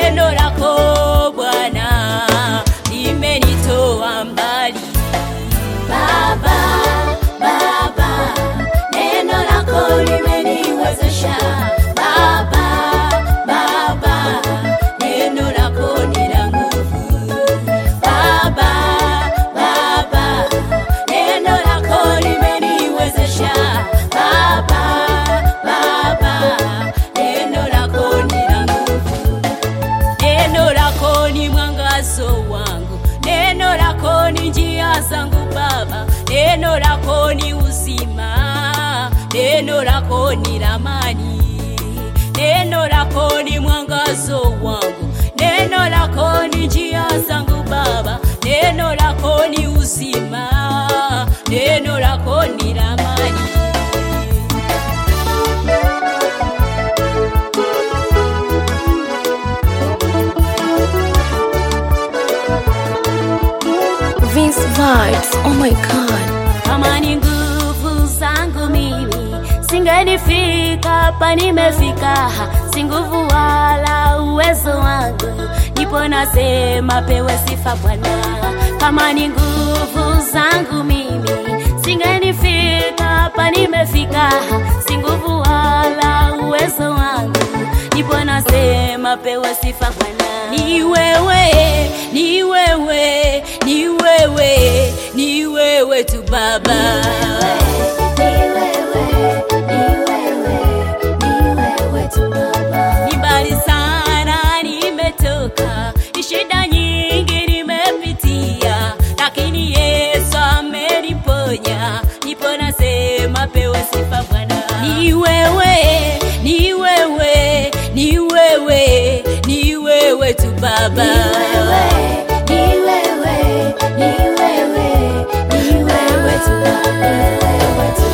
neno lako Bwana limenitoa mbali. Baba, Baba, neno lako limeniwezesha. Baba, Baba, neno lako ni la nguvu. Baba, Baba, neno lako limeniwezesha. Baba, Baba, neno lako ni la nguvu. Neno lako ni mwangazo wangu, neno lako ni njia zangu Baba, neno lako ni uzima, neno lako ni ramani, neno lako ni mwangazo wangu, neno lako ni njia zangu Baba, neno lako ni uzima, neno lako ni ramani. Vince Vibes, oh my god. kama ni nguvu zangu mimi singenifika hapa nimefika, si nguvu wala uwezo wangu, nipo nasema pewe sifa Bwana. Kama ni nguvu zangu mimi singenifika hapa nimefika, si nguvu wala uwezo wangu, nipo nasema pewe sifa Bwana. Ni wewe, ni wewe, ni wewe, ni wewe tu Baba. Ni mbali sana nimetoka, ni shida nyingi nimepitia, lakini Yesu ameniponya, nipo nasema pewe sifa Bwana. Ni wewe, ni wewe, ni wewe, ni wewe tu Baba. Ni wewe tu Baba.